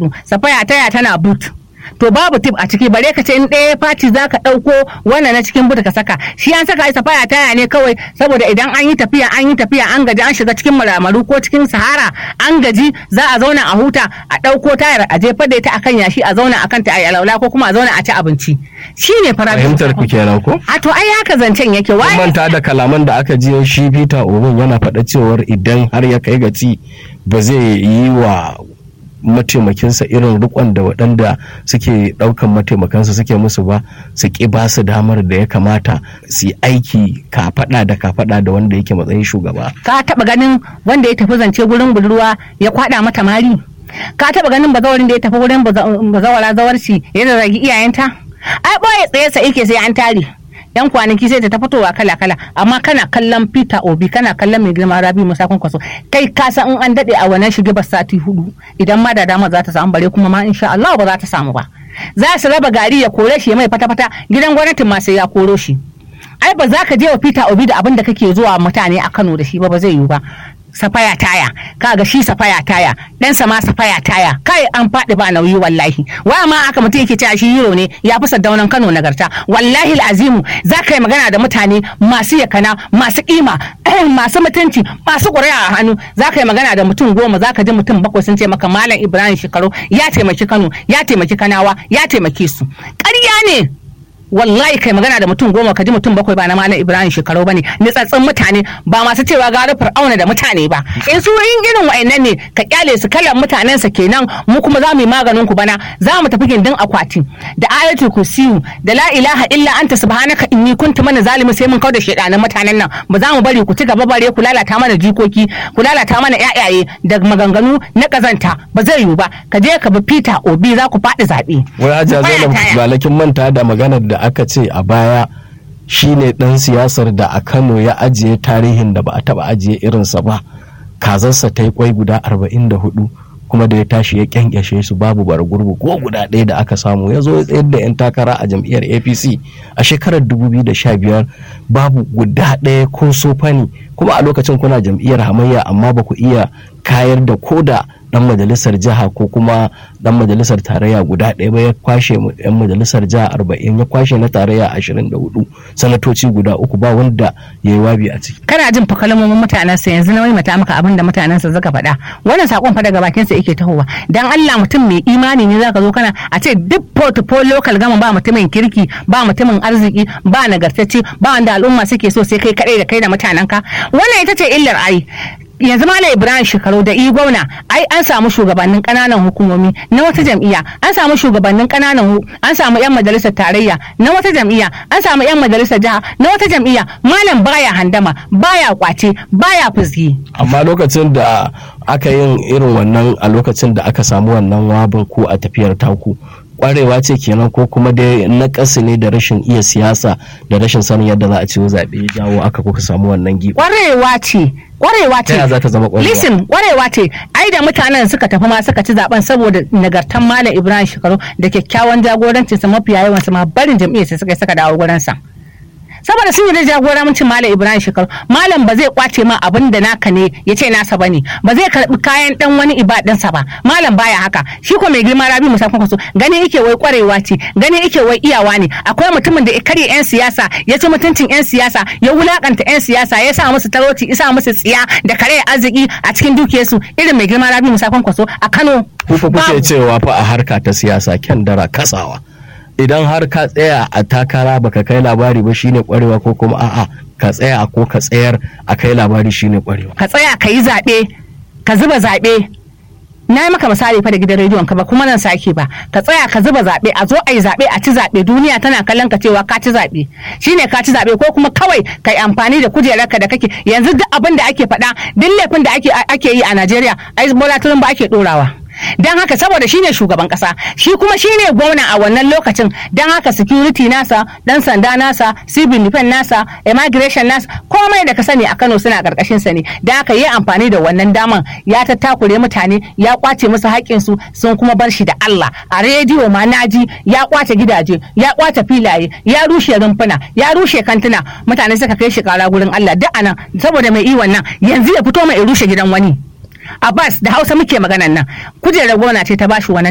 hudu safaya taya tana boot to babu tip a ciki bare ka ce in ɗaya fati za ka ɗauko wannan na cikin buta ka saka shi an saka isa faya taya ne kawai saboda idan an yi tafiya an yi tafiya an gaji an shiga cikin maramaru ko cikin sahara an gaji za a zauna a huta a ɗauko tayar a jefar da ita akan yashi a zauna akan ta a alaula ko kuma a zauna a ci abinci shi ne fara fahimtar ku kenan ko a to ai haka zancen yake kun wai manta da kalaman da aka ji shi Peter Obin yana faɗa cewar idan har ya kai gaci ba zai yi wa mataimakinsa irin rikon da waɗanda suke ɗaukan mataimakansa suke musu ba su ƙi ba su damar da ya kamata su yi aiki kafaɗa da kafaɗa da wanda yake matsayin shugaba ka taba ganin wanda ya tafi zance gurin budurwa ya kwada mata mari ka taba ganin bazawarin da ya tafi wurin baza- bazawara zawarci ya zagi iyayenta ai boye tsaye sa yake sai an tare yan kwanaki sai ta ta fitowa kala kala amma kana kallon Peter Obi kana kallon mai girma Rabi Musa Kwankwaso kai ka san in an dade a wannan shige ba sati hudu idan ma da dama za ta samu bare kuma ma insha Allah ba za ta samu ba za su raba gari ya kore shi ya mai fata fata gidan gwamnatin ma sai ya koro shi ai ba za ka je wa Peter Obi da abin da kake zuwa mutane a Kano da shi ba ba zai yiwu ba safaya taya kaga shi safaya taya ɗansa ma safaya taya kai an faɗi ba nauyi wallahi wa ma aka mutum yake cewa shi hero ne ya fi saddaunan Kano nagarta wallahi azimu za ka yi magana da mutane masu yakana masu kima masu mutunci masu ƙuri'a a hannu za ka yi magana da mutum goma za ka ji mutum bakwai sun ce maka malam Ibrahim Shekaru ya taimaki Kano ya taimaki Kanawa ya taimake su ƙarya ne wallahi kai magana da mutum goma ka ji mutum bakwai ba na malam ibrahim shekaru bane nitsatsin mutane ba masu cewa gara fir'auna da mutane ba in su yin irin wa'annan ne ka kyale su kalan mutanen sa kenan mu kuma za mu yi maganin ku bana za mu tafi gindin akwati da ayatul kursiyu da la ilaha illa anta subhanaka inni kuntu mana zalimi sai mun kauda shedanan mutanen nan ba za mu bari ku ci gaba bare ku lalata mana jikoki ku lalata mana yayaye da maganganu na kazanta ba zai yiwu ba ka je ka bi Peter Obi za ku faɗi zaɓe. wai hajiya Baya zainab taya. balakin manta da maganar da aka ce a baya shine dan siyasar da a kano ya ajiye tarihin da ba a taba ajiye irinsa ba kazarsa ta yi kwai guda 44 kuma da ya tashi ya kyankyashe su babu bara gurbu ko guda ɗaya da aka samu ya zo ya tsayar da 'yan takara a jam'iyyar apc a shekarar 2015 babu guda ɗaya ko sofani kuma a lokacin kuna jam'iyyar hamayya amma ba ku iya kayar da koda dan majalisar jiha ko kuma dan majalisar tarayya guda ɗaya ba ya kwashe mu- yan majalisar jiha arba'in ya kwashe na tarayya ashirin da hudu sanatoci guda uku ba wanda ya yi wabi a ciki kana jin fa kalmomin mutanen sa yanzu na mata maka abin da mutanen sa suka faɗa wannan sakon fa daga bakin sa yake tahowa dan Allah mutum mai imani ne zaka zo kana a ce duk portfolio local gama ba mutumin kirki ba mutumin arziki ba nagartacce ba wanda al'umma suke so sai kai kadai da kai da mutanen ka wannan ita ce illar ai yanzu malam ibrahim shekaru da i gwamna ai an samu shugabannin kananan hukumomi na wata jam'iyya an samu shugabannin kananan hu- an samu yan majalisar tarayya na wata jam'iyya an samu yan majalisar jiha na wata jam'iyya malam baya handama baya kwace baya fuzgi amma lokacin da aka yin irin wannan a lokacin da aka samu wannan wabin ko a tafiyar taku kwarewa ce kenan ko kuma dai na ne da rashin iya siyasa da rashin sanin yadda za a ciwo zaɓe ya jawo aka kuka samu wannan gibi kwarewa ce kwarewa ta yaya za ce ta zama kwarewa listen kwarewa ce ai da mutanen suka tafi ma suka ci zaben saboda nagartan malam ibrahim shekaru da kyakkyawan jagorancinsa mafiya yawansu ma barin jam'iyyar sai suka yi suka dawo gurinsa saboda sun yi da jagorancin malam ibrahim shekaru malam ba zai kwace ma abin da naka ne ya ce nasa bane ba zai karbi kayan dan wani ibadinsa ba malam baya haka shi ko mai girma rabi musa kwankwaso gani yake wai kwarewa ce gani yake wai iyawa ne akwai mutumin da ya karya yan siyasa ya ci mutuncin yan siyasa ya wulakanta yan siyasa ya sa musu talauci ya sa musu tsiya da kare arziki a cikin dukiyarsu irin mai girma rabi musa kwankwaso a kano ku fa kuke babu. cewa fa a harka ta siyasa kyan dara kasawa idan har ka tsaya a takara baka kai labari ba shine kwarewa ko kuma a'a ka tsaya ko ka tsayar a kai labari shine kwarewa ka tsaya ka yi zaɓe ka zuba zaɓe na yi maka misali fa da gidan rediyon ka ba kuma nan sake ba ka tsaya ka zuba zaɓe a zo a yi zaɓe a ci zaɓe duniya tana kallon ka cewa ka ci zaɓe shine ka ci zaɓe ko kuma kawai ka yi amfani da kujerarka da kake yanzu duk abin da ake faɗa duk laifin da ake ake yi a Najeriya ai Bola Tinubu ake ɗorawa don haka saboda shine shugaban kasa shi kuma shine gwamna a wannan lokacin don haka security nasa dan sanda nasa civil defense nasa immigration nasa komai da ka sani a Kano suna karkashin sa ne don haka yi amfani da wannan daman ya tattakure mutane ya kwace musu haƙƙin su sun kuma bar shi da Allah a rediyo ma naji ya kwace gidaje ya kwace filaye ya rushe rumfuna ya rushe kantuna mutane suka kai shi kara gurin Allah duk anan saboda mai iwon nan yanzu ya fito mai rushe gidan wani Abbas da Hausa muke maganan nan kujerar gona ce ta bashi wannan